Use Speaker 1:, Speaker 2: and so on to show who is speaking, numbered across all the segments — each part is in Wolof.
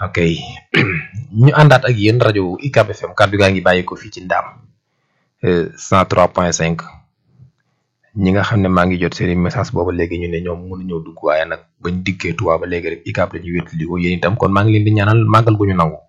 Speaker 1: ok ñu àndaat ak yéen rajo UCAB FM kàddu gaa ngi bàyyi ko fii ci Ndaam cent trois point cinq ñi nga xam ne maa ngi jot seen i message booba léegi ñu ne ñoom mënuñoo dugg waaye nag bañ dikkee Tuubaa ba léegi rek UCAB la ñuy wétali ko yéen itam kon maa ngi leen di ñaanal màggal gu ñu nangu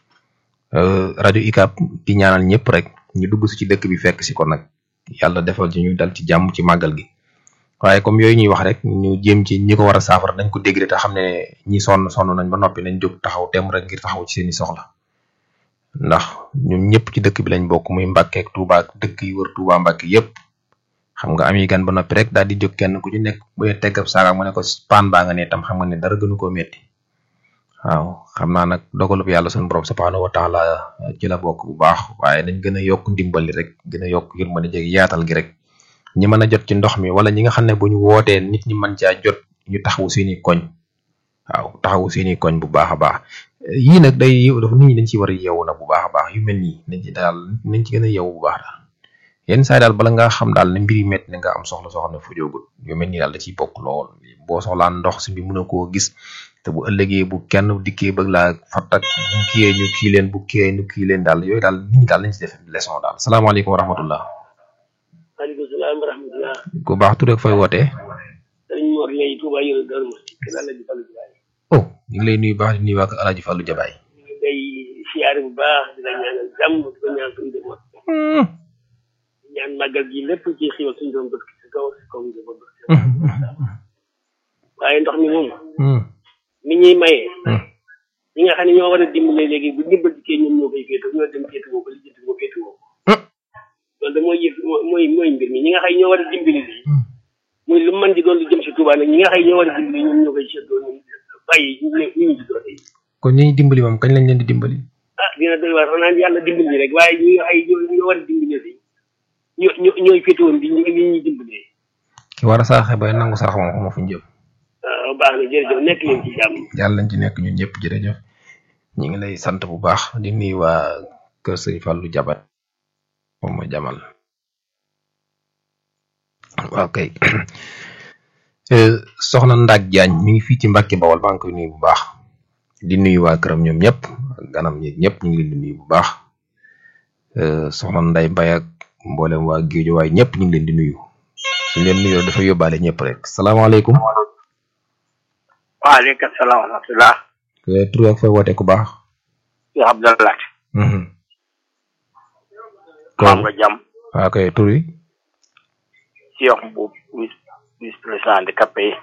Speaker 1: rajo UCAB di ñaanal ñëpp rek ñu dugg si ci dëkk bi fekk si ko nag yàlla defal ci ñu dal ci jàmm ci màggal gi waaye comme yooyu ñuy wax rek ñu jéem ci ñi ko war a saafara nañ ko dégg te xam ne ñi sonn sonn nañ ba noppi nañ jóg taxaw tem rek ngir taxaw ci seeni soxla ndax ñun ñëpp ci dëkk bi lañ bokk muy Mbàkke ak Tuubaa ak dëkk yi wër Tuubaa Mbàkke yëpp xam nga am yi gan ba noppi rek daal di jóg kenn ku ci nekk bu dee tegg ab saaga mu ne ko paan baa nga ne tam xam nga ne dara gënu koo metti waaw xam naa nag dogalub yàlla suñu borom subhaanahu wa taala ci la bokk bu baax waaye dañ gën a yokk ndimbali rek gën a yokk yërmande jeg yaatal gi rek ñi mën a jot ci ndox mi wala ñi nga xam ne bu ñu wootee nit ñi mën caa jot ñu taxawu seeni koñ waaw taxawu seeni koñ bu baax a baax yii nag day dafa nit ñi dañ ci war a yeewu nag bu baax a baax yu mel nii nañ ci daal nañ ci gën a yeewu bu baax daal yenn saa yi daal bala nga xam daal ne mbir yi métti na nga am soxla soo xam ne fu jógul yu mel nii daal da ciy bokk lool boo soxlaa ndox si bi mën a koo gis te bu ëllëgee bu kenn dikkee bëgg laa fattak bu kiyee ñu kii leen bu kiyee ñu kii leen daal yooyu daal nit ñi daal lañ ci def leçon daal salaamaaleykum wa rahmatullah
Speaker 2: maaleykum salaam wa rahmatulah.
Speaker 1: ku baax tur ak fooy wootee.
Speaker 2: sëriñ Mor Gueye Touba Yoro Darou Mouhty kër Alaaji Fallu Jabaay.
Speaker 1: oh ñu ngi lay nuyu baax di nuyu waa kër Alaaji Fallu Jabaay.
Speaker 2: ñu ngi lay siyaare bu baax di la ñaanal jàmm di ko ñaan suñu demoon. di ñaan màggal gi lépp ci xiwal suñu doon bët si kaw si kaw ñu doon bët. waaye ndox mi moom. mi ñuy maye. ñi nga xam ne ñoo war a dimbale léegi bu ndimbal dikkee ñoom ñoo koy féetewoo ñoo dem féetewoo ko li jënd ko féetewoo ko. loolu de mooy yëf mooy mooy mbir mi ñi nga xam ne ñoo war a dimbali lii muy lu mën di doon lu jëm si Touba nag ñi nga xam ne ñoo war a dimbali ñoom ñoo koy seetloo ñoom bàyyi ñu ne ñu ngi si doole yi.
Speaker 1: kon ñi dimbali moom kañ lañ leen di dimbali.
Speaker 2: ah dina doy waar xanaa yàlla dimbali rek waaye ñi nga xam ne ñoo war a dimbali lii ñoo ñoo ñooy féetewoon bi ñu ñuy dimbalee.
Speaker 1: ki war a saraxe bay nangu sarax moom xamoo fu ñu jëm.
Speaker 2: waaw baax na jërëjëf nekk leen ci jàmm.
Speaker 1: yàlla nañ ci nekk ñun ñëpp jërëjëf ñu ngi lay sant bu baax di nuyu waa kër sëñ Fallou Jabat moom mooy jamal waaw kay soxna Ndak Diagne mi ngi fii ci Mbàkke Bawol maa ngi koy nuyu bu baax di nuyu waa këram ñoom ñëpp ganam ñi ñëpp ñu ngi leen di nuyu bu baax soxna Nday Mbay ak mboolem waa Géejo waaye ñëpp ñu ngi leen di nuyu suñ leen nuyoo dafa yóbbaale ñëpp rek salaamaaleykum
Speaker 3: waaleykum salaam wa rahmatulah.
Speaker 1: tur ak fay woote ku baax.
Speaker 3: yoo xam dana laaj. maa nga jàmm.
Speaker 1: waaw kay tur yi.
Speaker 3: Cheikh Mboub vice vice président handicapé yi.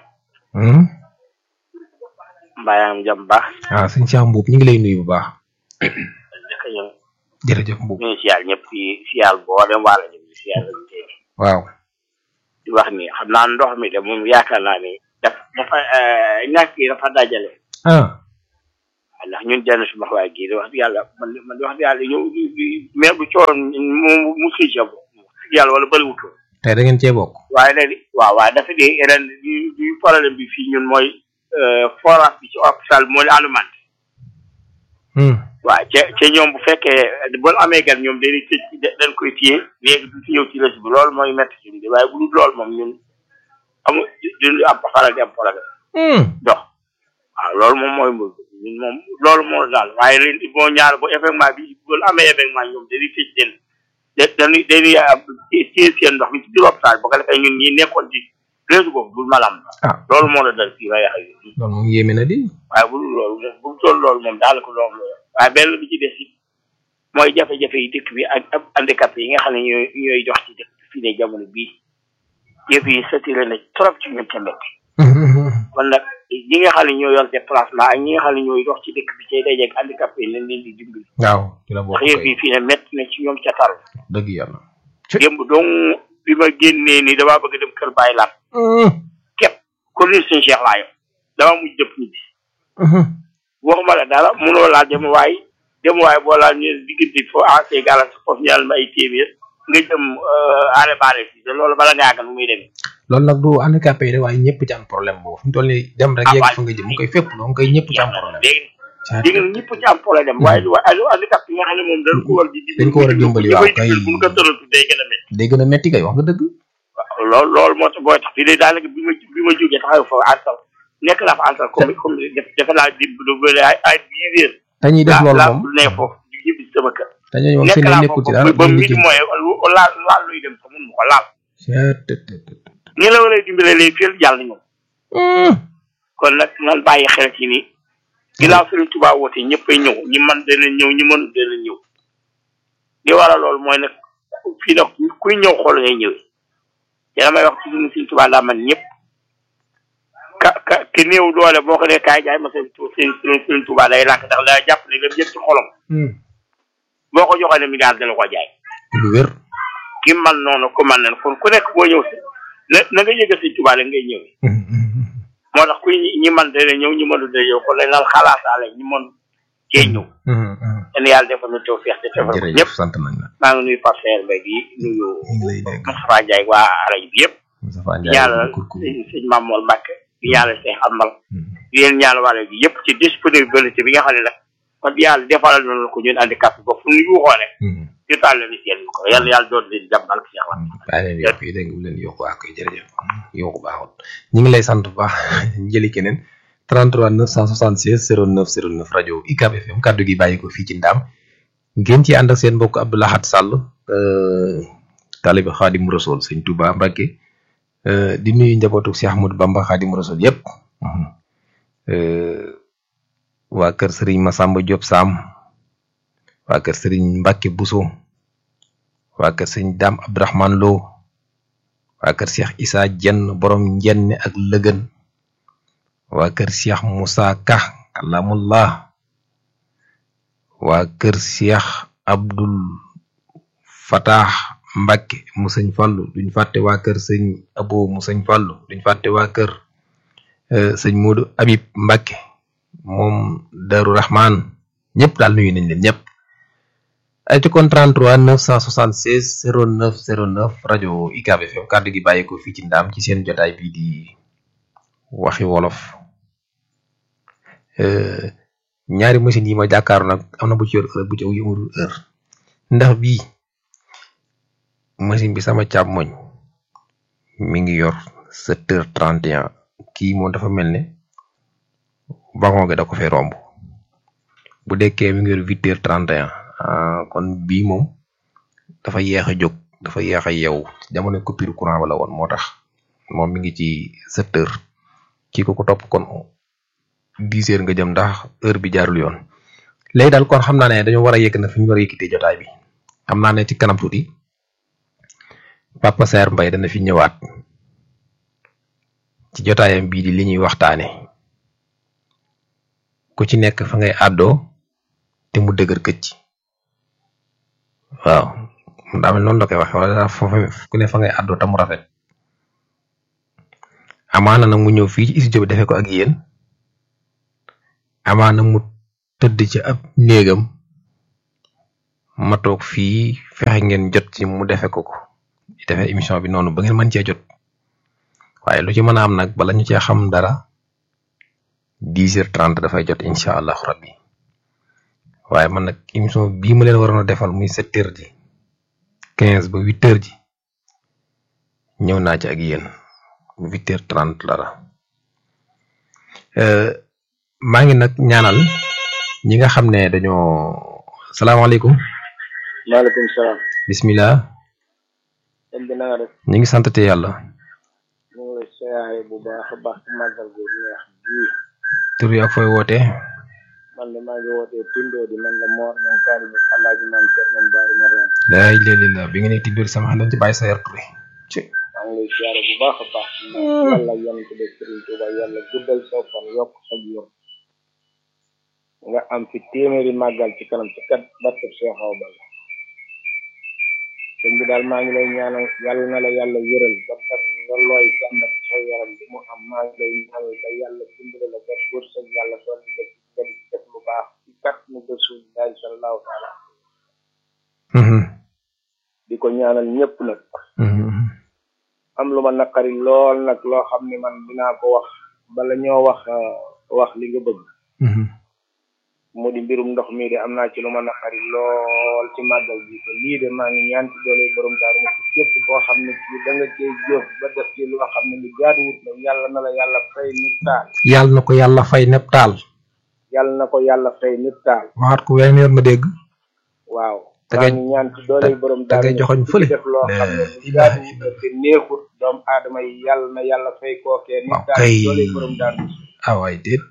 Speaker 3: Mbayang jàmm baax.
Speaker 1: ah sëñ Cheikh Mboub ñu ngi lay nuyu bu baax.
Speaker 3: jërëjëf ñu
Speaker 1: jërëjëf Mboub.
Speaker 3: ngi siyaal ñëpp di siyaal boo dem wàll ñu ngi siyaal lañu tey.
Speaker 1: waaw.
Speaker 3: di wax ni xam naa ndox mi de moom yaakaar naa ni. daf dafa ñàkk yi dafa dajale.
Speaker 1: ah.
Speaker 3: ndax ñun jënd su ma waaye gii di wax dëgg yàlla man man wax dëgg yàlla ñëw mais bu cooroon mu mu xëy sa bopp yàlla wala bëriwutoon.
Speaker 1: tey da ngeen cee bokk.
Speaker 3: waaye léegi waaw waaye dafa di ren di di problème bi fii ñun mooy forage bi ci hôpital bi moo leen alimenté. waaw ca ca ñoom bu fekkee bu amee gan ñoom dañuy tëj dañ koy téye léegi du ci ñëw ci lës bi loolu mooy métti ci bi waaye bu dul loolu moom ñun amul duñu am faral di am problème. dox waaw loolu moom mooy mbir ñun moom loolu moo daal waaye ren boo ñaar bu événement bi bu amee événement ñoom dañuy tëj leen dañuy dañuy téye seen ndox mi ci biir hôpital bu ko defee ñun ñi nekkoon ci réseau boobu bul malam
Speaker 1: ah
Speaker 3: loolu moo la dal fii waaye ak
Speaker 1: loolu moom yéeme na di.
Speaker 3: waaye bu dul loolu moom bu toll loolu moom daal ko loolu la waaye benn bi ci des it mooy jafe-jafe yi dëkk bi ak ak handicapé yi nga xam ne ñooy ñooy dox ci dëkk bi fii ne jamono bii yëf yi saturé na trop ci ñun tamit kon nag ñi nga xam ne ñoo yor déplacement ak ñi nga xam ne ñooy dox ci dëkk bi cay dajeeg handicapé yi lañ leen di dimbali.
Speaker 1: waaw ci la bokk
Speaker 3: ndax yëf yi fii ne métti na ci ñoom ca tar.
Speaker 1: dëgg yàlla.
Speaker 3: démb dong bi ma génnee ni damaa bëgg dem kër Baye Lat. képp ko ni sëñ Cheikh laa yor dama mujj dëpp ñibbi. waxuma la dara mënoo laa dem waay dem waay boo laa ñu diggante foo ancé galas foofu ñaal ma ay téeméer nga jëm arrêt barré fii te loolu bala ngaa gan nu muy demee.
Speaker 1: loolu nag du handicapé yi de waaye ñëpp ci am problème boobu fi mu toll nii dem rek yegg fa nga jëm mu koy fépp donc koy ñëpp ci am problème.
Speaker 3: léegi léegi nag ñëpp ci am problème waaye waaye handicap yi nga xam ne moom dañ ko war di
Speaker 1: dañ ko war a dimbali waaw kay
Speaker 3: bu ñu ko tëratu day gën a métti
Speaker 1: day gën a métti kay wax nga dëgg.
Speaker 3: waaw loolu loolu moo tax booy tax fii de daanaka bi ma bi ma jógee taxaw fa àttal nekk naa fa entre comme comme def defe naa di du bëri ay ay dix heures
Speaker 1: dañuy def loolu
Speaker 3: laa
Speaker 1: moom
Speaker 3: ne foofu di ñibbi sama kër
Speaker 1: dañuy wax
Speaker 3: nekk
Speaker 1: seen
Speaker 3: naa
Speaker 1: nekkul ci
Speaker 3: foofu
Speaker 1: dara
Speaker 3: ba
Speaker 1: ñu
Speaker 3: midi
Speaker 1: liggéey.
Speaker 3: mooy lu laal laal luy dem sax mun ma ko laal
Speaker 1: Seet.
Speaker 3: ñi la war a dimbale léegi fii jàll ñoom
Speaker 1: Hmm.
Speaker 3: kon nag nan bàyyi xel ci ni ginnaaw Sëriñ Tuubaa woote ñëppay ñëw ñi man dana ñëw ñi mën dana ñëw li waral loolu mooy nag fii nag kuy ñëw xool ngay ñëwee te damay wax ci ñun Sëriñ Tuubaa daa man ñëpp ka ka ki néew doole boo ko dee kaay jaay ma seen seen Sëriñ Tuubaa day lànk ndax daa jàpp ne lam jëm ci xolam
Speaker 1: Hmm.
Speaker 3: boo ko joxee ne mi daal dana ko jaay
Speaker 1: lu wér.
Speaker 3: ki man noonu ku man nen kon ku nekk boo ñëw si na na nga yëgal Sëriñ Tuubaa la ngay ñëwee
Speaker 1: Hmm, hmm, hmm.
Speaker 3: moo tax kuy ñi man dana ñëw ñi mënul dana ñëw kon dañ naan xalaataale ñi mën cee ñëw
Speaker 1: Hmm, hmm.
Speaker 3: yéen yàlla defal nu taw feex te defal ko
Speaker 1: jërëjëf
Speaker 3: ñëpp
Speaker 1: sant nañ la
Speaker 3: maa ngi nuyu Pape Seer Mbaye di nuyu
Speaker 1: ñu ngi lay dégg
Speaker 3: Moustapha Ndiaye waa rajo bi yëpp
Speaker 1: Moustapha
Speaker 3: di
Speaker 1: Ndiaye
Speaker 3: ñaanal
Speaker 1: kurkur
Speaker 3: sëñ sëñ Mamour Mbacke di ñaanal Cheikh Amal
Speaker 1: Hmm.
Speaker 3: di leen ñaanal waa rajo bi yëpp ci disponibilité bi nga xam ne nag kon yàlla defalal nañu ko ñun handicap bi ba fu ñu yuuxoo ne
Speaker 1: Hmm.
Speaker 3: ñu taal leen seen ko yàlla yàlla doon leen jàmbal ci yàlla
Speaker 1: bàyyi leen yokk yi dégg nga bu leen yokk waa koy jërëjëf yokku baaxul ñu ngi lay sant bu baax jëli keneen 33 976 09 09 rajo UCAB FM kaddu gi bàyyi ko fii ci ndaam ngeen ci ànd ak seen mbokk Abdou Lahad Sall euh, taalibe Xaadim Rasul sëñ Touba Mbacke euh, di nuyu njabootu Cheikh Ahmadou Bamba Xaadim Rasul yëpp euh, waa kër Serigne Massamba Diop Sam waa kër Serigne Mbacke Bousso waa kër sëñ Dame Abdourahmane Lo waa kër Cheikh Issa Jenn borom njenne ak lëgën waa kër Cheikh Moussa Ka kalamullah waa kër Cheikh Abdul Fatah Mbacke mu sëñ Fallu duñ fàtte waa kër sëñ Abo mu sëñ Fallu duñ fàtte waa kër euh, sëñ Modou Habib Mbacke moom Darou Rahman ñëpp daal nuyu nañ leen ñëpp ay ci kon 33 976 09 09 rajo UCAB FM kàddu gi bàyyi ko fii ci ndaam ci seen jotaay bii di waxi wolof Euh, ñaari machine yi ma jàkkaaru nag am na bu ci yor heure bu ci yëmul heure ndax bii machine bi sama càmmoñ mi ngi yor 7 heures 31 kii moom dafa mel ne wagon gi da ko fay romb bu dekkee mi ngi yor 8 heures 31 ah, kon bii moom dafa yeex a jóg dafa yeex a yeewu jamono coupure courant ba la woon moo tax moom mi ngi ci 7 heures kii ko ko topp kon 10 heures nga jëm ndax heure bi jaarul yoon léegi daal kon xam naa ne dañoo war a yëkk na fi ñu war a yëkkatee jotaay bi xam naa ne ci kanam tuuti Papa Saer Mbaye dana fi ñëwaat ci jotaayam bii di li ñuy waxtaane ku ci nekk fa ngay àddoo te mu dëgër këcc waaw daa mel noonu la koy waxe wala daa foofa ku ne fa ngay àddoo te mu rafet amaana nag mu ñëw fii ci studio bi defee ko ak yéen amaana mu tëdd ci ab néegam ma toog fii fexe ngeen jot ci mu defe ko ko defee émission bi noonu ba ngeen mën cee jot waaye lu ci mën a am nag bala ñu cee xam dara dix heures trente dafay jot incha allahu rabbi waaye man nag émission bii ma leen waroon a defal muy sept heures ji quinze ba huit heures ji ñëw naa ci ak yéen bu huit heures trente dara Euh, maa ngi nag ñaanal ñi nga xam ne dañoo salaamaaleykum
Speaker 2: maaleykum salaam.
Speaker 1: bismillah
Speaker 2: sëñ bi na nga def
Speaker 1: ñu ngi sant te yàlla
Speaker 2: ñu ngi lay siyaare bu baax a baax ci màggal gu neex gii
Speaker 1: tur yi ak fooy woote
Speaker 2: man de maa ngi wootee Tindoo di man la Mor ñoom taalibu Alaaji Maam Cerno Baari Mariam
Speaker 1: laay léeg-léeg bi nga ne ci biir sama xam dañ ci bàyyi sa yar ture ci
Speaker 2: maa ngi lay siyaare bu baax a baax yàlla yan ko def Sëriñ Tuuba yàlla guddal soo fan yokk sa wér nga am fi téeméeri màggal ci kanam ci kat barkeb Cheikh Awa Balla sëñ bi daal maa ngi lay ñaanal yàlla na la yàlla wéral ba dara nga looy jàmbat sa yaram bi mu am maa ngi lay ñaanal ba yàlla dimbale la ba wërsëg yàlla doon la ci gën def lu baax ci kat nu rasulillahi sallallahu taala di ko ñaanal ñëpp nag am lu ma naqari lool nag loo xam ne man dinaa ko wax bala ñoo wax wax li nga bëgg
Speaker 4: mu di mbirum ndox mi de am naa ci lu ma naqari lool ci màggal bi te lii de maa ngi ñaan ci doole borom daaru ma ci képp koo xam ne ci da nga cee jëf ba def ci loo xam ne lu jaaduwut la yàlla na la yàlla fay nit taal
Speaker 1: yàlla na ko yàlla fay nepp taal
Speaker 4: yàlla na ko yàlla fay nit taal
Speaker 1: waxaat ko wenn yoon ma dégg
Speaker 4: waaw
Speaker 1: Da
Speaker 4: maa
Speaker 1: ngay-
Speaker 4: ngi ñaan ci doole borom
Speaker 1: da ngay
Speaker 4: daaru
Speaker 1: joxoñ
Speaker 4: ma ci
Speaker 1: fële.
Speaker 4: def loo xam ne lu
Speaker 1: ilaha
Speaker 4: jaaduwut la te neexut doomu aadama yi yàlla na yàlla fay kookee nit
Speaker 1: Waaw
Speaker 4: taal
Speaker 1: kay.
Speaker 4: ci doole borom daaru
Speaker 1: ah waay déet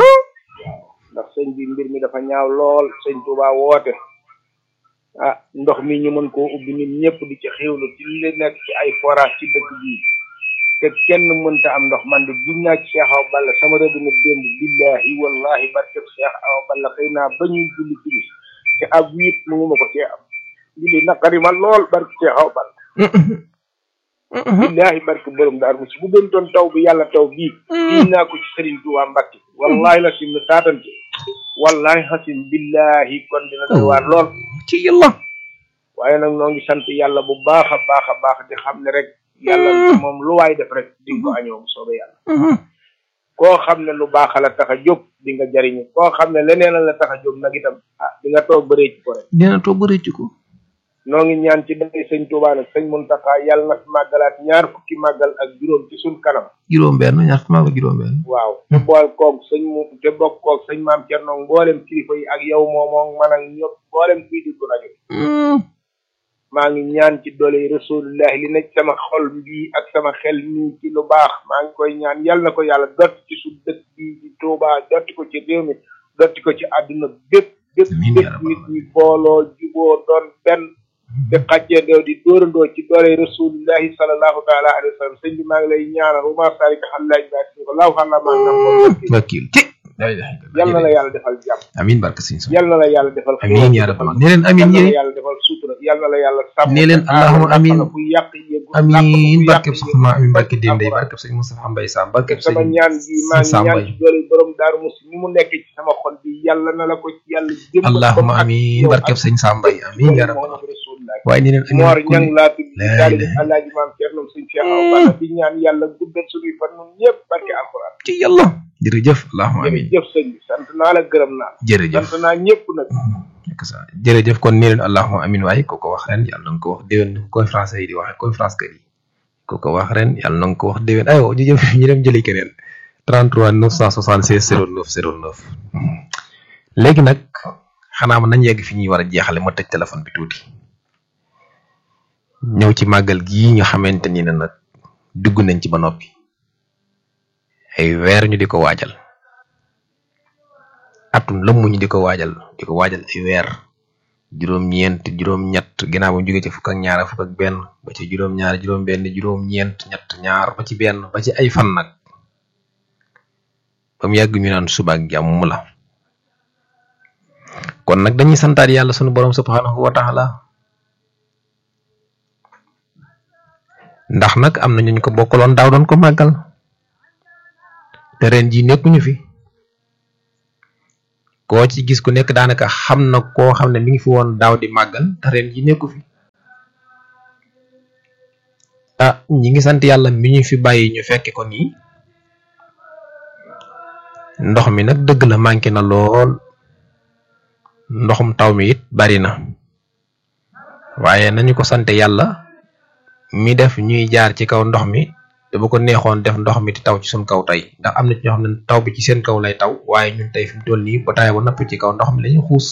Speaker 4: ndax sëñ bi mbir mi dafa ñaaw lool sëñ Touba woote ah ndox mi ñu mën koo ubbi nit ñëpp di ci xéwlu ci li nekk ci ay forage ci dëkk bii te kenn mënta am ndox man de gis naa ci Cheikh Awa Balla sama robinet démb billahi wallahi barkeb Cheikh Awa Balla xëy naa ba ñuy julli ci bis te ab wiit mu ngi ma ko cee am julli naqari ma lool barke Cheikh Awa Balla billahi barke borom daar musi bu doon doon taw bi yàlla taw bii bii naa ko ci Serigne Touba Mbacke wallahi la sim ne taatante wallahi xasim billahi kon dina doy waar lool
Speaker 1: ci yàlla
Speaker 4: waaye nag noo ngi sant yàlla bu baax a baax a baax di xam ne rek yàlla moom lu waay def rek di nga ko añoo bu soobee yàlla koo xam ne lu baax la tax a jóg di nga jariñu koo xam ne leneen la tax a jóg nag itam ah di nga toog bëree ci ko rek
Speaker 1: dina toog ba rëcc ko
Speaker 4: noo ngi ñaan ci day sëñ Touba nag sëñ Mountakha yàlla na fi màggalaat ñaar fukki màggal ak juróom ci suñ kanam
Speaker 1: juróom benn ñaar maa ko juróom benn
Speaker 4: waaw te bool koog sëñ mu te bokk koog sëñ maam Thierno mboolem kilifa yi ak yow moomoo man ak ñëpp mboolem kuy déglu rajo maa ngi ñaan ci doole rasulullah li nekk sama xol bii ak sama xel mii ci lu baax maa ngi koy ñaan yal na ko yàlla dotti ci su dëkk bii ci Touba dotti ko ci réew mi dotti ko ci àdduna bépp bépp
Speaker 1: Amiin
Speaker 4: bépp
Speaker 1: yaa rabbal
Speaker 4: nit ñi booloo juboo doon benn te xàcceendoo di dóorandoo ci doole rasulillahi sallallahu taala alayhi wa sallam sëñ bi maa ngi lay ñaanal wa maa saalika xallaaj baa si ko laaw xalla maa nam ko
Speaker 1: wakil ci la ilaha
Speaker 4: yal na la
Speaker 1: illallah
Speaker 4: yàlla defal jàmm
Speaker 1: amin barke sëñ so
Speaker 4: yal na la yàlla defal
Speaker 1: amin ya rabbal ne leen amin
Speaker 4: yal na la
Speaker 1: yéen
Speaker 4: yàlla defal sutura yal na la yàlla sàmm
Speaker 1: ne leen allahumma amin
Speaker 4: fu yàq yëgu
Speaker 1: amin barke soxna amin barke Dendey barke sëñ Moustapha Mbaye Sam barke
Speaker 4: sama
Speaker 1: sëñ
Speaker 4: ñaan gi maa ngi
Speaker 1: Sam
Speaker 4: ñaan
Speaker 1: Mbaye
Speaker 4: ci doole borom daaru musi ni mu nekk ci sama xol bi yàlla na la ko ci yàlla jëm
Speaker 1: allahumma amin barke sëñ Sam Mbaye amin ya rabbal waaye ne leen
Speaker 4: moor
Speaker 1: amin
Speaker 4: ñang laa tudd
Speaker 1: La
Speaker 4: daal di
Speaker 1: ilaha
Speaker 4: alaaji maam Cerno sëñ Cheikh Awa Balla di ñaan yàlla guddal suñuy fan ñun ñëpp barke alxuraan
Speaker 1: ci yàlla jërëjëf allahumma amin
Speaker 4: jërëjëf sëñ bi sant naa la gërëm naa la
Speaker 1: jërëjëf
Speaker 4: sant naa ñëpp nag
Speaker 1: nekk sa jërëjëf kon nee leen allahumma amin waaye ko ko wax ren yàlla na nga ko wax déwén ni ko conférence yi di waxee conférence kër yi ko ko wax ren yàlla na nga ko wax déwén aywa ñu jëm ñu dem jëli keneen 33 976 09 09 léegi nag xanaa ma nañ yegg fi ñuy war a jeexale ma tëj téléphone bi tuuti ñëw ci màggal gii nga xamante ni ne nag dugg nañ ci ba noppi ay weer ñu di ko waajal atum lëmm ñu di ko waajal di ko waajal ay weer juróom-ñeent juróom-ñett ginnaaw bu ñu jógee ci fukk ak ñaar fukk ak benn ba ci juróom-ñaar juróom-benn juróom-ñeent ñett ñaar ba ci benn ba ci ay fan nag ba mu yàgg ñu naan suba ak jàmm la kon nag dañuy santaat yàlla sunu borom subhanahu wa taala ndax nag am na ñu ko bokkaloon daaw doon ko màggal te ren jii nekkuñu fi. koo ci gis ku nekk daanaka xam na koo xam ne mi ngi fi woon daaw di màggal te ren ji nekku fi ah ñi ngi sant yàlla mi ñu fi bàyyi ñu fekke ko nii ndox mi nag dëgg la manqué na lool ndoxum taw mi it bari na waaye nañu ko sante yàlla mi def ñuy jaar ci kaw ndox mi te bu ko neexoon def ndox mi di taw ci suñ kaw tey ndax am na ci ñoo xam ne taw bi ci seen kaw lay taw waaye ñun tey fi mu toll nii ba taay ba napp ci kaw ndox mi lañuy xuus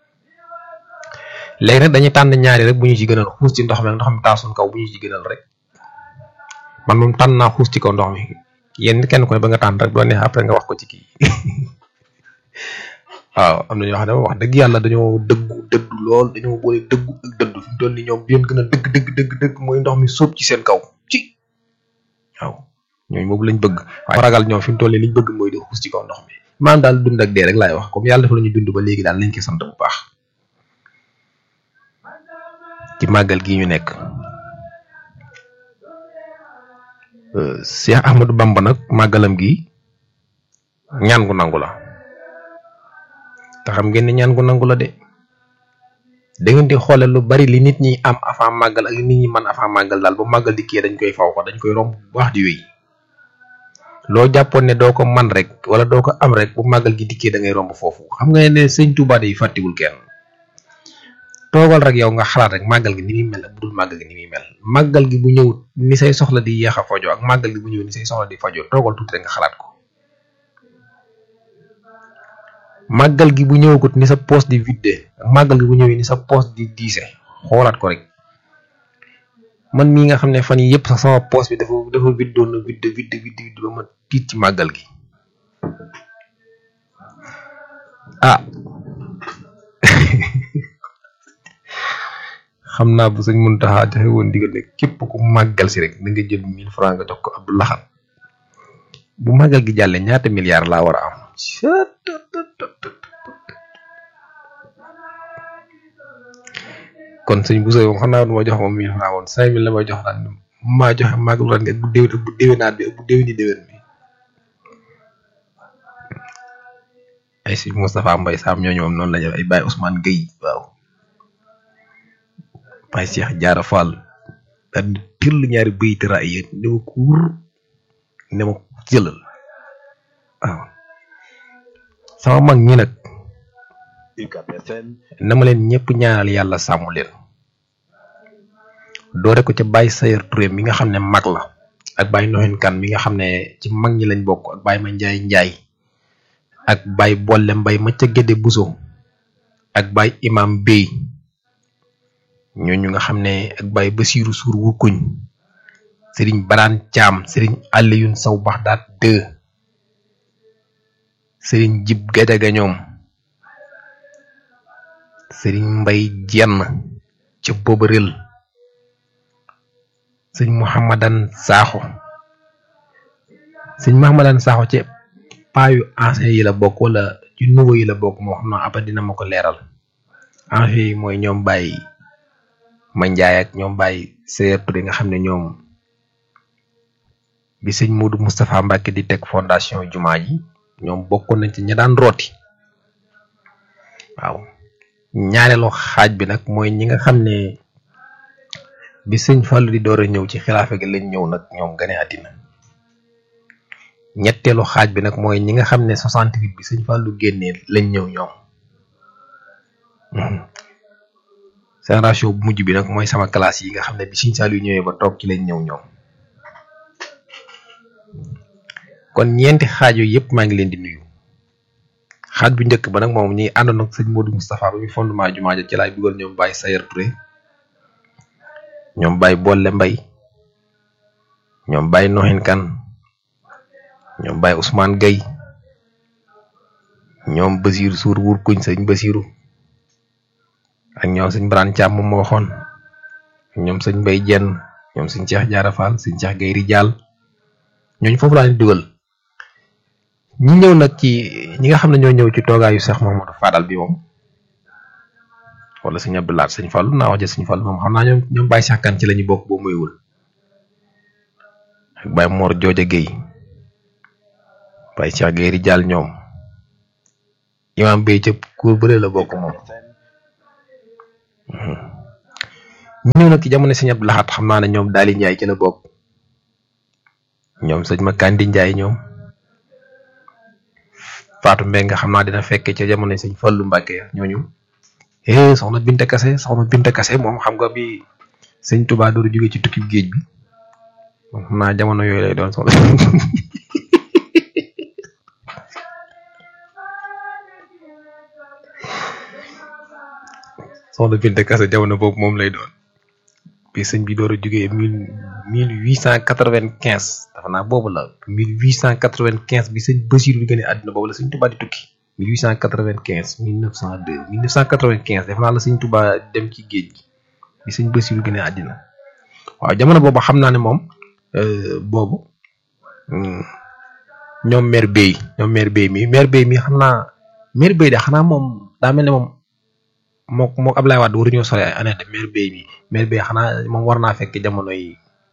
Speaker 1: léegi nag dañuy tànn ñaari rek bu ñu ci gënal xuus ci ndox mi ndox mi taa suñ kaw bu ñu ci gënal rek man moom tànn naa xuus ci kaw ndox mi yéen kenn ku ne ba nga tànn rek doo neex après nga wax ko ci kii waaw am na ñoo xam ne wax dëgg yàlla dañoo dëggu dëddu lool dañoo boole dëggu ak dëddu fi mu toll nii ñoom bi leen gën a dëgg dëgg dëgg dëgg mooy ndox mi sóob ci seen kaw ci waaw ñooñu boobu lañ bëgg waaye ragal ñoom fi mu toll nii liñ bëgg mooy di xuus ci kaw ndox mi maanaam daal dund ak dee rek laay wax comme yàlla dafa la ñu dund ba léegi daal nañ ko sant bu baax ci màggal gii ñu nekk Cheikh Ahmadou Bamba nag màggalam gi ñaan gu nangu la te xam ngeen ne ñaan gu nangu la de da ngeen di xoole lu bari li nit ñi am avant màggal ak li nit ñi man avant màggal daal ba màggal di kii dañ koy faw ko dañ koy romb bu baax di wéy loo jàppoon ne doo ko man rek wala doo ko am rek bu màggal gi dikkee da ngay romb foofu xam nga ne sëñ Touba yi fàttiwul kenn toogal rek yow nga xalaat rek màggal gi ni muy mel ak bu dul màggal gi ni muy mel màggal gi bu ñëw ni say soxla di yéex a fajo ak màggal gi bu ñëw ni say soxla di fajo toogal tuuti rek nga xalaat ko màggal gi bu ñëwagut ni sa poos di vidde ak màggal gi bu ñëwee ni sa poos di diise xoolaat ko rek man mii nga xam ne fan yi yëpp sax sama poos bi dafa dafa viddoon na vidde vidde vidde vidde ba ma tiit ci màggal gi ah xam naa bu sëñ Muntaxa joxe woon digal ne képp ku màggal si rek da nga jël mille francs nga jox ko Abdou Lahad bu màggal gi jàllee ñaata milliards laa war a am kon sëñ bu sooy moom xam naa du ma jox moom mille francs woon cinq mille la may jox daan maa joxe màggal ren bu déwén bu déwénaat bi bu déwéni déwén bi ay si Moustapha Mbaye Sam ñooñu moom noonu la ñu ay Baye Ousmane Gueye waaw Baye Cheikh Diarra Fall daal di tëll ñaari bëyit raay yéen ne ma kuur ne ma jëlal waaw sama mag ñi nag na ma leen ñëpp ñaanal yàlla sàmm leen doore ko ca Baye Sayer Touré mi nga xam ne mag la ak Baye Noxin Kan mi nga xam ne ci mag ñi lañ bokk ak Baye ma Njaay Njaay ak Baye Bolle Mbay ma ca Gédé Buso ak Baye Imam Bey ñooñu nga xam ne ak Baye Basiiru Suur wukkuñ Sëriñ Baraan Caam Sëriñ Aliyun Saw Baxdaat deux Sëriñ Jib Gajaga ñoom Sëriñ Mbay Jenn ca Bobaril sëñ Mouhamadan Sakho sëñ Mouhamadan Sakho ci paayu ancien yi la bokk wala ci nouveau yi la bokk moo xam naa après dina ma ko leeral ancien yi mooy ñoom Baye Mandiaye ak ñoom Baye Seyer Touré nga xam ne ñoom bi sëñ Modou Moustapha Mbacke di teg fondation jumaa ji ñoom bokkoon nañ ci ña daan rooti waaw ñaareelu xaaj bi nag mooy ñi nga xam ne bi sëñ Fallou di door a ñëw ci xilaafa gi lañ ñëw nag ñoom gane àddina ñetteelu xaaj bi nag mooy ñi nga xam ne 68 bi sëñ Fallou génnee lañ ñëw ñoom génération bu mujj bi nag mooy sama classe yi nga xam ne bi sëñ Saliou ñëwee ba toog ci lañ ñëw ñoom kon ñeenti xaaj yooyu yëpp maa ngi leen di nuyu xaaj bu njëkk ba nag moom ñi àndoon ak sëñ Modou Moustapha ba ñu fondement jumaa ja ci laay dugal ñoom Baye Sayer Touré ñoom Baye Bolle Mbay ñoom Baye Noxin Kan ñoom Baye Ousmane Gueye ñoom Basiir Suur wur kuñ sëñ Basiiru ak ñoom sëñ Baraan Caam moom ma waxoon ñoom sëñ Mbay Jenn ñoom sëñ Cheikh Jaara Fall sëñ Cheikh Gueye Rijaal ñooñu foofu laa leen dugal ñi ñëw nag ci ñi nga xam ne ñoo ñëw ci toogaayu Cheikh Mamadou Fadal bi moom wala sëñ Abdoulaat sëñ Fallu naa wax ja sëñ Fallu moom xam naa ñoom ñoom Baye Cheikh Kan ci la ñu bokk boo muyul ak Baye Mor Jooja Gueye Baye Cheikh Gueye Rijaal ñoom imam bay ca kuur bële la bokk moom ñu ñëw nag ci jamono sëñ Abdou Lahat xam naa ne ñoom Daali Njaay ci la bokk ñoom sëñ ma Kandi Njaay ñoom Faatu Mbeng nga xam naa dina fekke ca jamono sëñ Fallu Mbàkke ñooñu eh soxna Binta Kase soxna Binta Kase moom xam nga bi sëñ Tuubaa dooru jóge ci tukki géej bi moom xam naa jamono yooyu lay doon soxna soxna Binta Kase jamono boobu moom lay doon bi sëñ bi door a jógee mille mille huit cent quatre-vingt-quinze dafa naa boobu la mille huit cent quatre-vingt-quinze bi sëñ Basiiru di gën a àdduna boobu la sëñ Tuubaa di tukki mille huit cent quatre-vingt-quinze mille neuf cent deux mille neuf cent quatre-vingt-quinze def naa la sëñ Tuubaa dem ci géej gi bi sëñ Basiiru gën a àddina waaw jamono boobu xam naa ne moom boobu ñoom maire Bey ñoom maire Bey mi maire Bey mi xam naa maire Bey de xanaa moom daa mel ne moom moo moo Ablaye Wade waruñoo sore ay année de maire Bey mi maire Bey xanaa moom war naa fekk jamono yi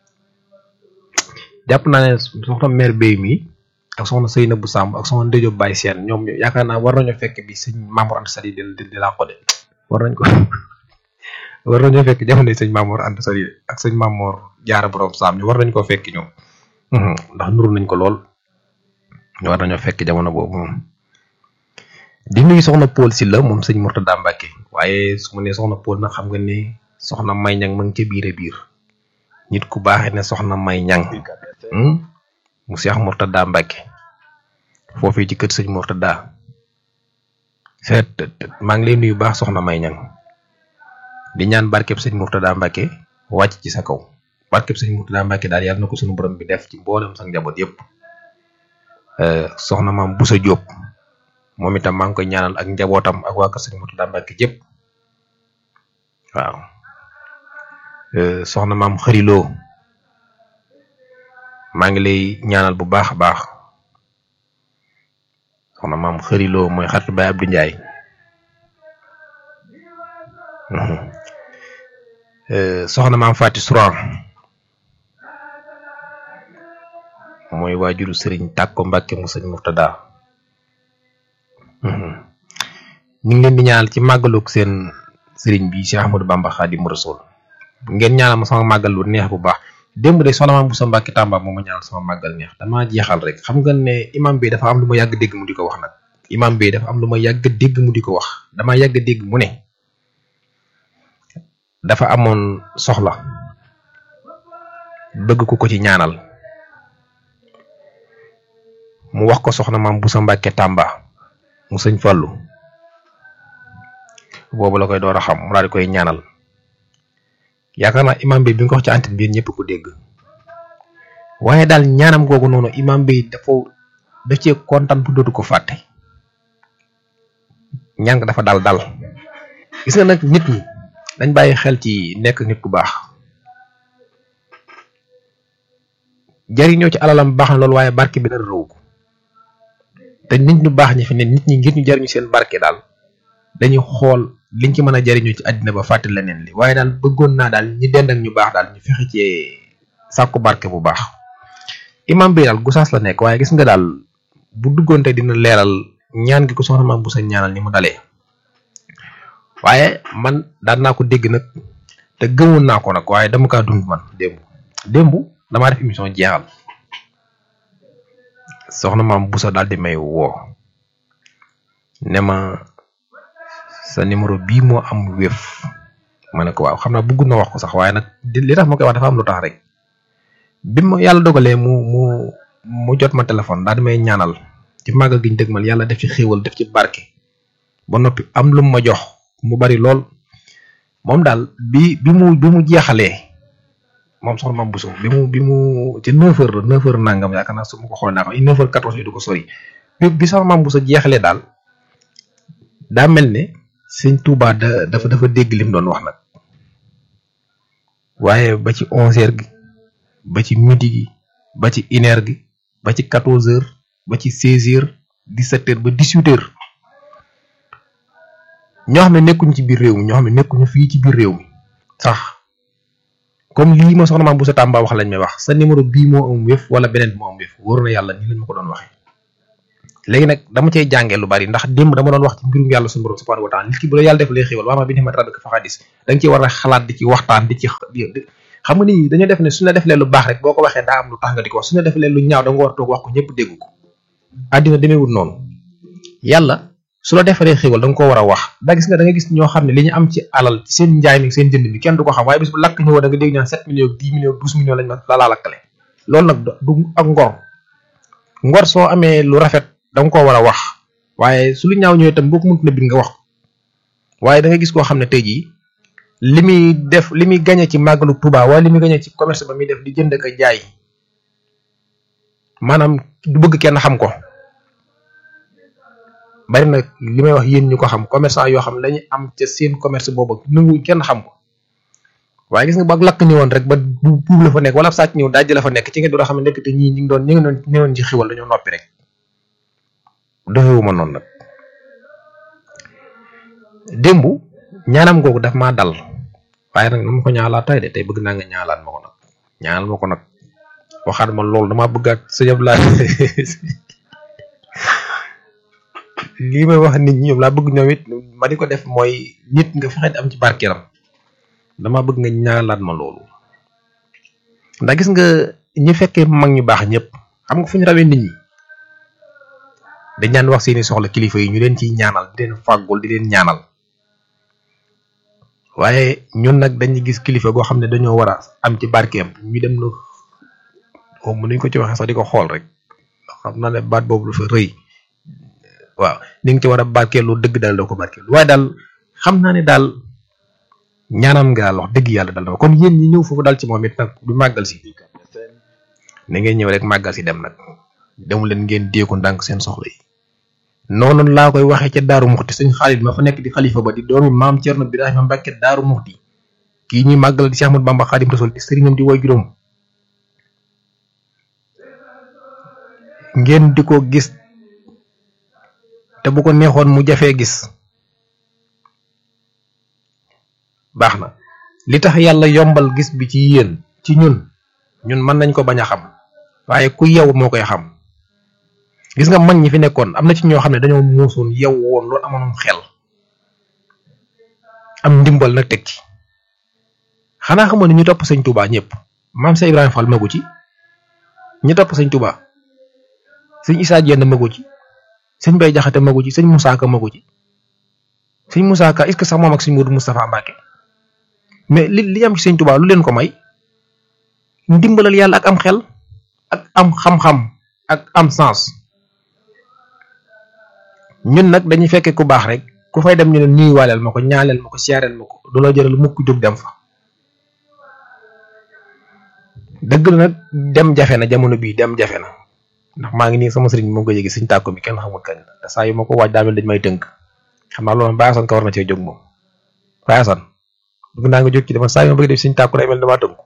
Speaker 1: jàpp naa ne soxna maire Bey mi ak soxna Seynabou Samb ak soxna Ndeye Baye Sène ñoom yaakaar naa war nañoo fekk bi sëñ Mamour Anta Sali di di laa ko de war nañ ko war nañoo fekk jamono yi sëñ Mamour Anta Sali ak sëñ Mamour Jaara borom Samb ñu war nañ koo fekk ñoom ndax nuru nañ ko lool war nañoo fekk jamono boobu moom di nuyu soxna Paul Sylla moom sëñ Mourtada Mbacke waaye su ma nee soxna Paul nag xam nga ni soxna May Ñang ma ngi ca biir a biir nit ku baaxee ne soxna May Ñang mu Cheikh Mourtada Mbacke foofii ci kër sëñ Mourtada seet maa ngi lay nuyu baax soxna May Ñang di ñaan barkeb sëñ Mourtada Mbacke wàcc ci sa kaw barkeb sëñ Mourtada Mbacke daal yàlla na ko suñu borom bi def ci mboolem sa njaboot yëpp soxna maam Boussa Diop moom itam maa ngi koy ñaanal ak njabootam ak waa kër sëñ Mourtada Mbacke yëpp waaw soxna maam xëriloo maa ngi lay ñaanal bu baax a baax soxna maam xëriloo mooy xaritu Baye Abdou Ndiaye soxna maam Fati Souran mooy waajuru sëriñ Tàkko Mbàkke mu sëñ Mourtada ñu ngi leen di ñaanal ci màggalug seen sëriñ bi Cheikh Ahmadou Bamba Xaadimu Rasuul ngeen ñaanal ma sama màggal lu neex bu baax démb de soxna maam bu sa Mbàkke Tàmba moo ma ñaanal sama màggal neex damaa jeexal rek xam nga ne imam bi dafa am lu ma yàgg dégg mu di ko wax nag imam bi dafa am lu ma yàgg dégg mu di ko wax damaa yàgg dégg mu ne dafa amoon soxla bëgg ku ko ci ñaanal mu wax ko soxna maam bu sa Mbàkke Tàmba mu sëñ Fallu boobu la koy door a xam mu daal di koy ñaanal yaakaar naa imam bi bi nga ko wax ci antenne bi ñëpp ko dégg waaye daal ñaanam googu noonu imam bi dafa da cee kontaan bu dootu ko fàtte ñaan nga dafa dal dal gis nga nag nit ñi dañ bàyyi xel ci nekk nit ku baax jariñoo ci alalam baax na loolu waaye barke bi dara rëw ko te nit ñu baax ñi fi ne nit ñi ngir ñu jariñu seen barke daal dañuy xool liñ ci mën a jariñoo ci àddina ba fàtte leneen li waaye daal bëggoon naa daal ñi dend ak ñu baax daal ñu fexe ci sàkku barke bu baax imam bi daal gusaas la nekk waaye gis nga daal bu duggoon te dina leeral ñaan gi ko soxna maam bu sa ñaanal ni mu dalee waaye man daan naa ko dégg nag te gëmoon naa ko nag waaye dama kaa dund man démb démb damaa def émission jeexal soxna maam bu sa daal di may woo ne ma sa numéro bii moo am wéef ma ne ko waaw xam naa bëgg na wax ko sax waaye nag li tax ma koy wax dafa am lu tax rek bi ma yàlla dogalee mu mu mu jot ma téléphone daal di may ñaanal ci màggal gi ñu dëgmal yàlla def ci xéewal def ci barke ba noppi am lu ma jox mu bari lool moom daal bi bi mu bi mu jeexalee moom soxna Mame Bousso bi mu bi mu ci 9h la 9h nangam yaakaar naa su ma ko xoolee naa ko 9h14 du ko sori bi bi soxna Mame Bousso jeexalee daal daa mel ne sëñ Touba da dafa dafa dégg lim doon wax nag waaye ba ci 11h gi ba ci midi gi ba ci une heure gi ba ci 14h ba ci 16h 17h ba 18h ñoo xam ne nekkuñu ci biir réew mi ñoo xam ne nekkuñu fii ci biir réew mi sax. comme lii ma soxna maam bu sa Tamba wax lañ may wax sa numéro bii moo am wéef wala beneen bi moo am wéef wóor na yàlla nii lañ ma ko doon waxee léegi nag dama cay jàngee lu bari ndax démb dama doon wax ci mbirum yàlla suñu borom subhanahu wa taala nit ki bu la yàlla def lay xéwal waa ma bi ne ma rabbika fa xadis da nga ciy war a xalaat di ci waxtaan di ci xam nga nit ñi dañoo def ne suñu la deflee lu baax rek boo ko waxee daa am lu tax nga di ko wax suñu la deflee lu ñaaw da nga war a toog wax ko ñëpp dégg ko àddina demeewul noonu yàlla su la defaree xéwal da nga ko war a wax da gis nga da nga gis ñoo xam ne li ñu am ci alal ci seen njaay mi seen jënd mi kenn du ko xam waaye bis bu lakk ñëwoo da nga dégg ñaan 7 millions 10 millions 12 millions lañ ma la laa lakkale loolu nag du ak ngor ngor soo amee lu rafet da nga koo war a wax waaye su lu ñaaw ñëwee itam boo ko mënut na bind nga wax waaye da nga gis koo xam ne tey jii li muy def li muy gañe ci màggalu Tuuba wala li muy gañe ci commerce ba muy def di jënd ak jaay maanaam du bëgg kenn xam ko bari na li may wax yéen ñu ko xam commerçant yoo xam ne dañuy am ca seen commerce boobu nangu kenn xam ko waaye gis nga ba lakk ñëwoon rek ba bu buub la fa nekk wala sàcc ñëw dajj la fa nekk ci nga doon xam ne nekk te ñii ñu ngi doon ñu ngi doon ñëwoon ci xiwal dañoo noppi rek doxewuma noonu nag démb ñaanam googu daf maa dal waaye nag na ma ko ñaalaat tey de tey bëgg naa nga ñaalaat ma ko nag ñaanal ma ko nag waxaat ma loolu damaa bëggaat sa yëpp laa lii may wax nit ñi ñoom laa bëgg ñoom it ma di ko def mooy nit nga fexe am ci barkeeram dama bëgg nga ñaalaat ma loolu ndax gis nga ñi fekkee mag ñu baax ñëpp xam nga fu ñu rawee nit ñi dañ daan wax seeni soxla kilifa yi ñu leen ciy ñaanal di leen fàggul di leen ñaanal waaye ñun nag dañuy gis kilifa goo xam ne dañoo war a am ci barkeem ñu dem lu xaw ma nuñ ko ci waxee sax di ko xool rek xam naa ne baat boobu dafa rëy waaw ni nga ci war a barkeelu dëgg daal doo ko barkeelu waaye daal xam naa ne daal ñaanam nga daal wax dëgg yàlla dal na kon yéen ñi ñëw foofu daal ci moom it nag du màggal si na ngeen ñëw rek màggal si dem nag demu leen ngeen déeku ndànk seen soxla yi noonu laa koy waxee ca Daaru Muxti sëñ Xaalit ma fa nekk di xalifa ba di doomi maam Cerno Birahima Mbàkke Daaru Muxti kii ñuy màggal di Cheikh Ahmadou Bamba Xaadim Rasul di sëriñam di woy juróom ngeen di ko gis te bu ko neexoon mu jafee gis baax na li tax yàlla yombal gis bi ci yéen ci ñun ñun mën nañ ko bañ a xam waaye ku yew moo koy xam gis nga mag ñi fi nekkoon am na ci ñoo xam ne dañoo muusoon yew woon loolu amoon xel am ndimbal nag teg ci xanaa xamoon ne ñu topp sëñ Touba ñëpp maam Cheikh Ibrahima Fall magu ci ñu topp sëñ Touba sëñ Issa Diène magu ci sëñ Bay Jaxate magu ci sëñ Moussa Ka magu ci sëñ Moussa Ka est-ce que sax moom ak sëñ Modou Moustapha Mbacke mais li li am ci sëñ Touba lu leen ko may ndimbalal yàlla ak am xel ak am xam-xam ak am sens ñun nag dañuy fekkee ku baax rek ku fay dem ñu ne nuyuwaaleel ma ko ñaaleel ma ko siyaareel ma ko du la jëral mukk jóg dem fa dëgg la nag dem jafe na jamono bii dem jafe na ndax maa ngi nii sama sëriñ moom ko yëgi suñ tàkko bi kenn xamul kañ te saa yu ma ko waaj daa mel dañ may tënk xam naa loolu baasan ka war na cee jóg moom baasan bëgg naa nga jóg ci dama saa yu ma bëgg def suñ tàkko day mel damaa tënk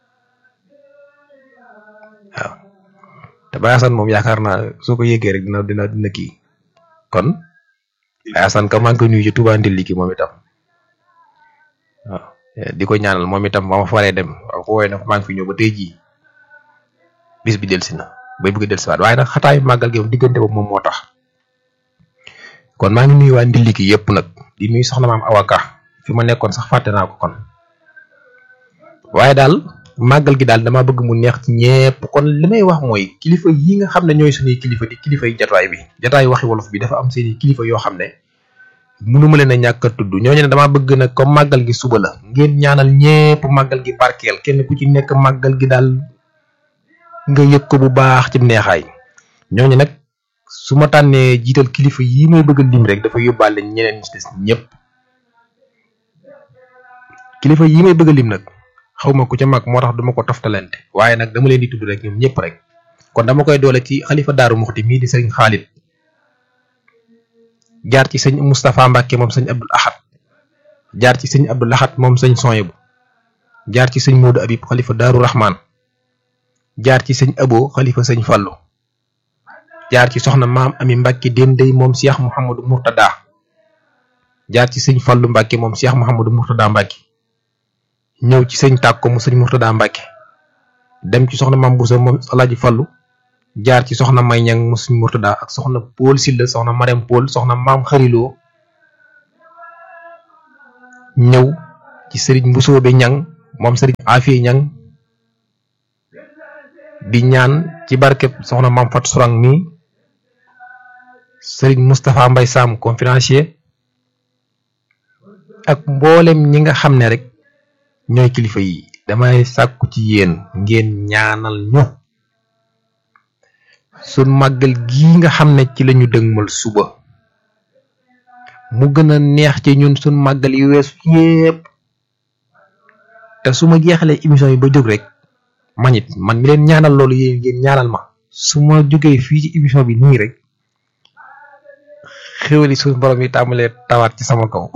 Speaker 1: waaw te baasan moom yaakaar naa soo ko yëgee rek dina dina dina kii kon baasan ka maa ngi koy nuyu ci Touba Ndilli ki moom itam waaw di ko ñaanal moom itam ba ma faree dem waaw ko woowee nag maa ngi fi ñëw ba tey jii bis bi delsi na bay bëgg a delsiwaat waaye nag xataayu màggal gi moom diggante boobu moom moo tax kon maa ngi nuyu waa Ndilli ki yëpp nag di nuyu soxna maam awaka fi ma nekkoon sax fàtte naa ko kon waaye daal màggal gi daal dama bëgg mu neex ci ñepp kon li may wax mooy kilifa yi nga xam ne ñooy suñuy kilifa di kilifa yi jataay bi jataay waxi wolof bi dafa am seeni kilifa yoo xam ne mënuma leen a ñàkk a tudd ñooñu ne dama bëgg nag comme màggal gi suba la ngeen ñaanal ñepp màggal gi barkeel kenn ku ci nekk màggal gi daal nga yëg ko bu baax ci neexaay ñooñu nag su ma tànnee jiital kilifa yi may bëgg a lim rek dafa yóbbaale ñeneen ñi ci des ñëpp kilifa yi may bëgg a lim nag xawma ku ca mag moo tax duma ko toftalante waaye nag dama leen di tudd rek ñoom ñëpp rek kon dama koy doole ci xalifa daaru muxti mii di sëriñ Xaalit jaar ci sëñ Moustapha Mbacke moom sëñ Abdul Ahad jaar ci sëñ Abdul Ahad moom sëñ Soyebu jaar ci sëñ Modou Abib xalifa daaru Rahman jaar ci sëñ Abo xalifa sëñ Fallu jaar ci soxna maam Ami Mbacke Dendey moom Cheikh Mouhamadou Mourtada jaar ci sëñ Fallu Mbacke moom Cheikh Mouhamadou Mourtada Mbacke ñëw ci sëñ tàkko mu sëñ Mourtada Mbacke dem ci soxna maam Boussa moom Alaaji Fallu jaar ci soxna May Ñang mu sëñ Mourtada ak soxna Paul Silla soxna Marème Paul soxna maam Xariloo ñëw ci sëriñ Mbusoobe Ñang moom sëriñ Afiye Ñang di ñaan ci barkeb soxna maam Fat Surang mi sëriñ Moustapha Mbay Sam conférencier ak mboolem ñi nga xam ne rek ñooy kilifa yi damay sàkku ci yéen ngeen ñaanal ñu sun màggal gii nga xam ne ci lañu dëgmal suba mu gën a neex ci ñun sun màggal yi weesu yépp te su ma jeexalee émission yi ba jóg rek man it man mi leen ñaanal loolu yéen ngeen ñaanal ma su ma jógee fii ci émission bi nii rek xéwali suñu borom yi tàmbalee tawaat ci sama kaw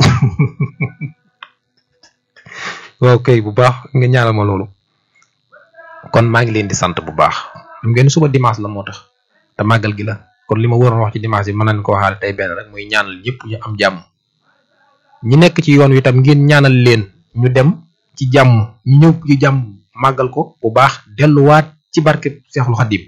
Speaker 1: waaw kay bu baax nga ñaanal ma loolu kon maa ngi leen di sant bu baax xam ngeen suba dimanche la moo tax te màggal gi la kon li ma waroon wax ci dimanche bi mën nañ ko waxaale tey benn rek muy ñaanal ñëpp ñu am jàmm ñi nekk ci yoon wi tam ngeen ñaanal leen ñu dem ci jàmm ñu ñëw ci jàmm màggal ko bu baax delluwaat ci barke Seexul Xadim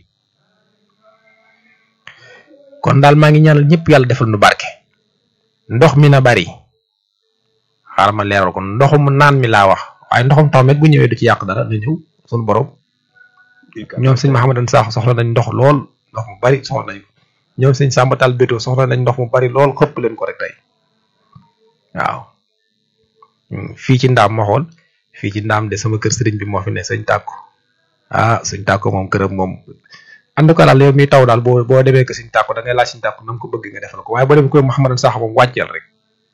Speaker 1: kon daal maa ngi ñaanal ñëpp yàlla defal nu barke ndox mi na bari xaaral ma leeral ko ndoxum naan mi laa wax waaye ndoxum taw met bu ñëwee du ci yàq dara na ñëw sunu borom ñoom sëñ Mahamadan Sakho soxla nañ ndox lool ndox mu bari soxla nañ ko ñoom sëñ sàmbatal bétoo soxla nañ ndox mu bari lool xëpp leen ko rek tey waaw fii ci ndaam ma xool fii ci ndaam de sama kër sëriñ bi moo fi ne sëñ tàkko ah sëñ tàkko moom këram moom en tout cas daal yow mi taw daal boo boo demee ko sëñ tàkko da ngay laaj sëñ tàkko na nga ko bëgg nga defal ko waaye boo demee ko Mouhamadou Sakho moom wàcceel rek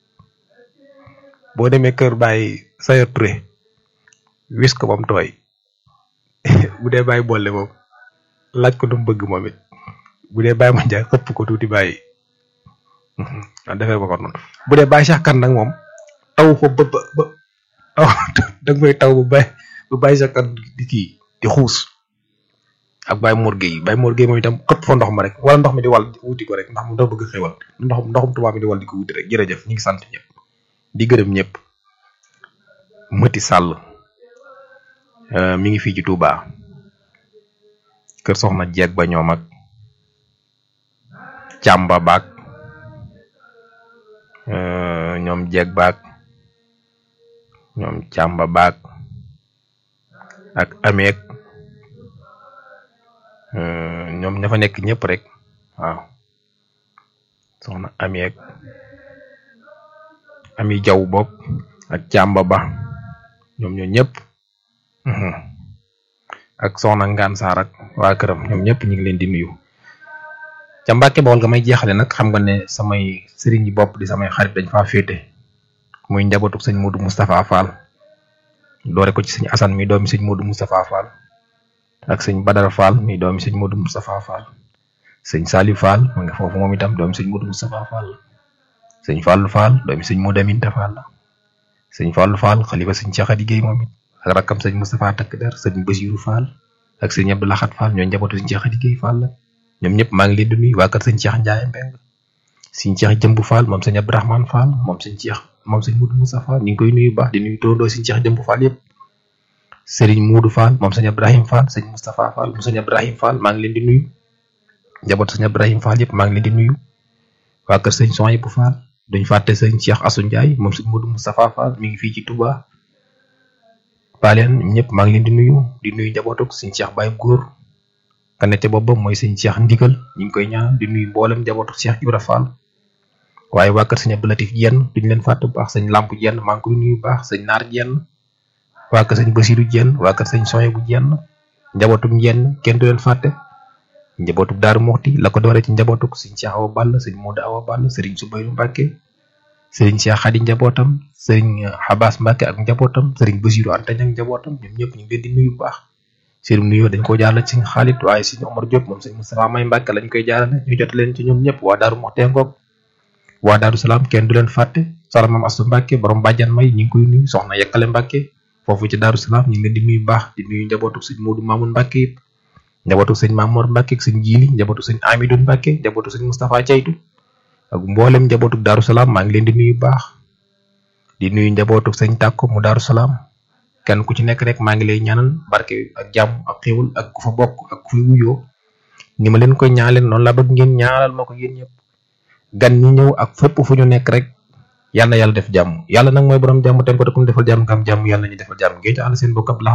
Speaker 1: boo demee kër bàyyi Sayer Touré wis ko ba mu tooy bu dee bàyyi boole moom laaj ko lu mu bëgg moom it bu dee bàyyi ma njaay xëpp ko tuuti bàyyi waaw defee ba ko noonu bu dee bàyyi Cheikh Kane nag moom taw ko ba ba ba taw da nga koy taw bu bàyyi bu bàyyi Cheikh Kane di kii di xuus ak bàyyi Mor Gueye bàyyi Mor Gueye moom itam xëpp fa ndox ma rek wala ndox mi di wal wuti ko rek ndax mu dafa bëgg xewal ndox ndoxum tubaab mi di wal di ko wuti rek jërëjëf ñu ngi sant ñëpp di gërëm ñëpp Mati Sall mi ngi fii ci Touba kër soxna jeeg ba ñoom ak càmba baag ñoom jeeg baag ñoom càmba baag ak ameeg ñoom ña fa nekk ñëpp rek waaw soxna ameeg ami jaw bokk ak càmba ba ñoom ñoo ñëpp ak soxna ngaan saar ak waa këram ñoom ñëpp ñu ngi leen di nuyu ca Mbàkke Bawol nga may jeexale nag xam nga ne samay sëriñ yi bopp di samay xarit dañ faa féete muy njabootu sëñ Modou Moustapha Fall doore ko ci sëñ Assane mi doomi sëñ Modou Moustapha Fall ak sëñ Badara Fall mi doomi sëñ Modou Moustapha Fall sëñ Saliou Fall ma nga foofu moom itam doomi sëñ Modou Moustapha Fall sëñ Fallou Fall doomi sëñ Modou Aminta Fall la sëñ Fallou Fall xalifa sëñ Cheikh Adi Guèye moom it ak rakkam sëñ Moustapha Takk Der sëñ Bassirou Fall ak sëñ Abdou Lahad Fall ñoo njabootu sëñ Cheikh Adi Guèye Fall la ñoom ñëpp maa ngi leen di nuyu waa kër sëñ Cheikh Ndiaye Mbeng sëñ Cheikh Jëmb Fall moom sëñ Abdourahmane Fall moom sëñ Cheikh moom sëñ Modou Moussa Fall ñu ngi koy nuyu baax di nuyu tóondoo sëñ Cheikh Jëmb Fall yëpp Serigne Modou Fall moom sëñ Ibrahim Fall sëñ Moustapha Fall moom sëñ Ibrahim Fall maa ngi leen di nuyu njabootu sëñ Ibrahim Fall yëpp maa ngi leen di nuyu waa kër sëñ Sohaibou Fall duñ fàtte sëñ Cheikh Assou Ndiaye moom sëñ Modou Moustapha Fall mi ngi fii ci Touba Paleen ñëpp maa ngi leen di nuyu di nuyu njabootuk sëñ Cheikh Baye Góor ka ne ca boppam mooy sëñ Cheikh Ndigal ñu ngi koy ñaan di nuyu mboolem njabootuk Cheikh Ibra Fall waaye waa kër sëñ Abdou Latif Jenn duñ leen fàtte bu baax sëñ Lamp Jenn maa ngi koy nuyu baax sëñ Naar Jenn waa kër sëñ Basiru Jenn waa kër sëñ Soye bu Jenn njabootuk Jenn kenn du leen fàtte njabootuk Daaru Moxti la ko doore ci njabootuk sëñ Cheikh Awa Ball sëñ Modou Awa Ball sëriñ Subayru Mbàkke sëriñ Cheikh Xadi njabootam sëriñ Xabaas Mbàkke ak njabootam sëriñ Basiru Anta ak njabootam ñoom ñëpp ñu ngi leen di nuyu bu baax sëriñ nuyoo dañ ko jaarale ci xaalit waaye sëñ Omar Diop moom sëñ Moustapha May Mbàkke lañ koy jaarale ñu jot leen ci ñoom ñëpp waa Daaru Moxti ngoog waa Daaru Salaam kenn du leen fàtte soxna Maam Astu Mbàkke borom bàjjan may ñu ngi koy nuyu soxna Yekkale Mbàkke foofu ci Daaru Salaam ñu ngi leen di nuyu baax di nuyu njabootu sëñ Moodu Mamoun Mbàkke yëpp njabootu sëñ Mamour Mbàkke ak sëñ Jiili njabootu sëñ Amidou Mbàkke njabootu sëñ Moustapha Caytu ak mboolem njabootu Daaru Salaam maa ngi leen di nuyu baax di nuyu njabootu sëñ Tàkko mu Daaru Salaam kenn ku ci nekk rek maa ngi lay ñaanal barke ak jàmm ak xéwal ak ku fa bokk ak ku fi wuyoo ni ma leen koy ñaanal noonu la bëgg ngeen ñaanal ma ko yéen ñëpp gan ñi ñëw ak fépp fu ñu nekk rek yàlla na yàlla def jàmm yàlla nag mooy borom jàmm te ko te ku mu defal jàmm nga am jàmm yàlla ñu defal jàmm ngeen ci àll seen bokk ab